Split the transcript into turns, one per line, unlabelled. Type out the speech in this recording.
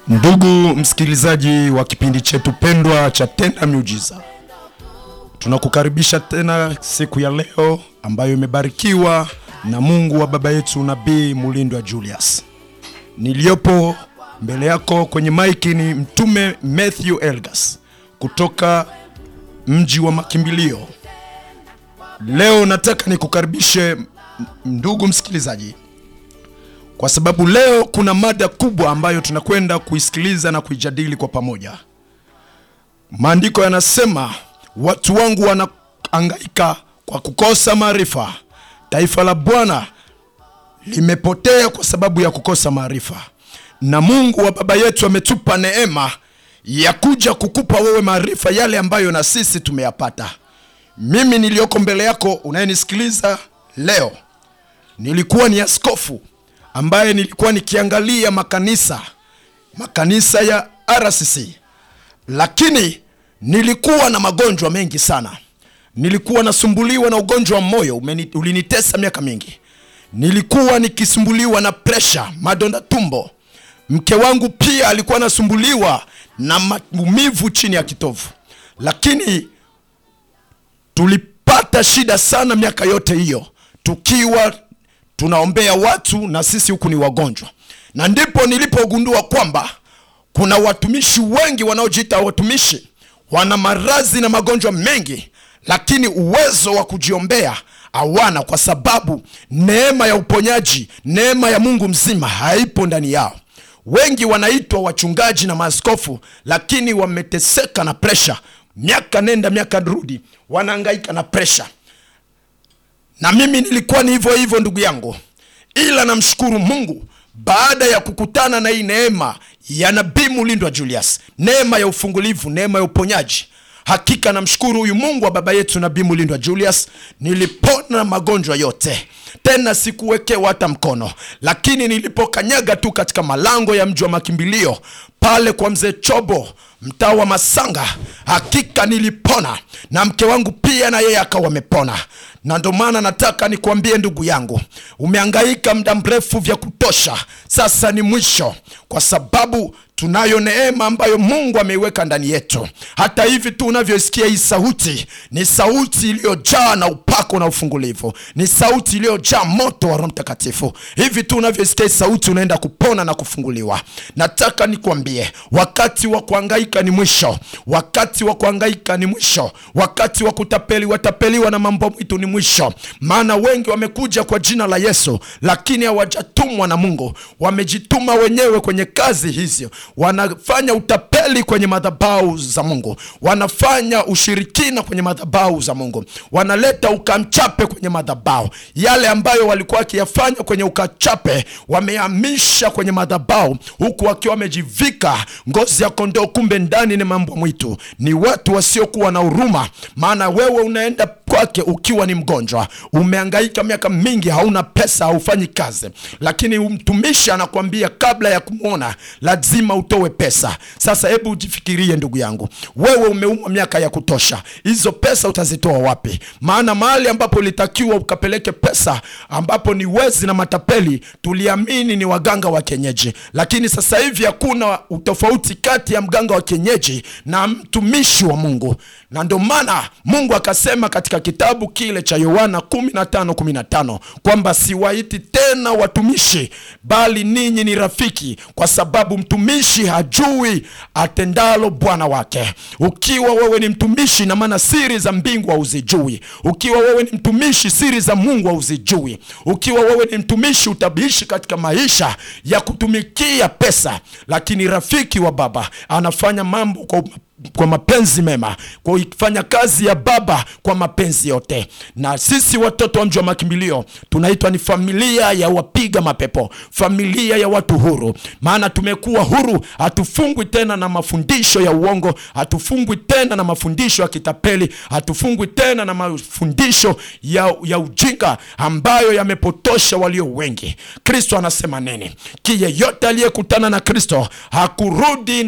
Ndugu msikilizaji wa kipindi chetu pendwa cha Tenda Miujiza, tunakukaribisha tena siku ya leo ambayo imebarikiwa na Mungu wa baba yetu Nabii Mulindwa Julius. Niliyopo mbele yako kwenye maiki ni Mtume Matthew Elgas kutoka mji wa makimbilio. Leo nataka nikukaribishe ndugu msikilizaji kwa sababu leo kuna mada kubwa ambayo tunakwenda kuisikiliza na kuijadili kwa pamoja. Maandiko yanasema watu wangu wanaangaika kwa kukosa maarifa, taifa la Bwana limepotea kwa sababu ya kukosa maarifa. Na Mungu wa baba yetu ametupa neema ya kuja kukupa wewe maarifa yale ambayo na sisi tumeyapata. Mimi niliyoko mbele yako unayenisikiliza leo, nilikuwa ni askofu ambaye nilikuwa nikiangalia makanisa makanisa ya RCC, lakini nilikuwa na magonjwa mengi sana. Nilikuwa nasumbuliwa na ugonjwa wa moyo umeni, ulinitesa miaka mingi. Nilikuwa nikisumbuliwa na presha, madonda tumbo. Mke wangu pia alikuwa anasumbuliwa na maumivu chini ya kitovu, lakini tulipata shida sana miaka yote hiyo tukiwa tunaombea watu na sisi huku ni wagonjwa, na ndipo nilipogundua kwamba kuna watumishi wengi wanaojiita watumishi, wana maradhi na magonjwa mengi, lakini uwezo wa kujiombea hawana, kwa sababu neema ya uponyaji, neema ya Mungu mzima haipo ndani yao. Wengi wanaitwa wachungaji na maaskofu, lakini wameteseka na presha, miaka nenda miaka rudi, wanahangaika na presha na mimi nilikuwa ni hivyo hivyo ndugu yangu, ila namshukuru Mungu baada ya kukutana na hii neema ya Nabii Mulindwa Julius, neema ya ufungulivu, neema ya uponyaji. Hakika namshukuru huyu Mungu wa baba yetu Nabii Mulindwa Julius, nilipona magonjwa yote, tena sikuwekewa hata mkono. Lakini nilipokanyaga tu katika malango ya mji wa makimbilio pale kwa mzee Chobo, mtaa wa Masanga, hakika nilipona, na mke wangu pia na yeye akawa amepona na ndo maana nataka nikuambie ndugu yangu, umehangaika muda mrefu vya kutosha, sasa ni mwisho, kwa sababu tunayo neema ambayo Mungu ameiweka ndani yetu. Hata hivi tu unavyoisikia hii sauti, ni sauti iliyojaa na upako na ufungulivu, ni sauti iliyojaa moto wa Roho Mtakatifu. Hivi tu unavyoisikia hii sauti, unaenda kupona na kufunguliwa. Nataka nikuambie, wakati wa kuhangaika ni mwisho, wakati wa kuhangaika ni mwisho, wakati wa kutapeli watapeliwa na mambo mwitu ni mwisho. Maana wengi wamekuja kwa jina la Yesu, lakini hawajatumwa na Mungu, wamejituma wenyewe kwenye kazi hizi wanafanya utapeli kwenye madhabahu za Mungu, wanafanya ushirikina kwenye madhabahu za Mungu, wanaleta ukamchape kwenye madhabahu. Yale ambayo walikuwa wakiyafanya kwenye ukachape wamehamisha kwenye madhabahu, huku wakiwa wamejivika ngozi ya kondoo, kumbe ndani ni mambo mwitu. Ni watu wasiokuwa na huruma, maana wewe unaenda kwake ukiwa ni mgonjwa, umehangaika miaka mingi, hauna pesa, haufanyi kazi, lakini mtumishi anakuambia kabla ya kumwona lazima utoe pesa. Sasa hebu ujifikirie ndugu yangu, wewe umeumwa miaka ya kutosha, hizo pesa utazitoa wapi? Maana mahali ambapo ulitakiwa ukapeleke pesa, ambapo ni wezi na matapeli, tuliamini ni waganga wa kienyeji, lakini sasa hivi hakuna utofauti kati ya mganga wa kienyeji na mtumishi wa Mungu, na ndio maana Mungu akasema katika kitabu kile cha Yohana 15:15 kwamba siwaiti tena watumishi, bali ninyi ni rafiki, kwa sababu mtumishi hajui atendalo bwana wake. Ukiwa wewe ni mtumishi, na maana siri za mbingu hauzijui. Ukiwa wewe ni mtumishi, siri za Mungu hauzijui. Ukiwa wewe ni mtumishi, utabishi katika maisha ya kutumikia pesa, lakini rafiki wa baba anafanya mambo kwa kwa mapenzi mema, kwa kuifanya kazi ya baba kwa mapenzi yote. Na sisi watoto wa mji wa makimbilio tunaitwa ni familia ya wapiga mapepo, familia ya watu huru, maana tumekuwa huru. Hatufungwi tena na mafundisho ya uongo, hatufungwi tena na mafundisho ya kitapeli, hatufungwi tena na mafundisho ya, ya ujinga ambayo yamepotosha walio wengi. Kristo anasema nini? Ki yeyote aliyekutana na Kristo hakurudi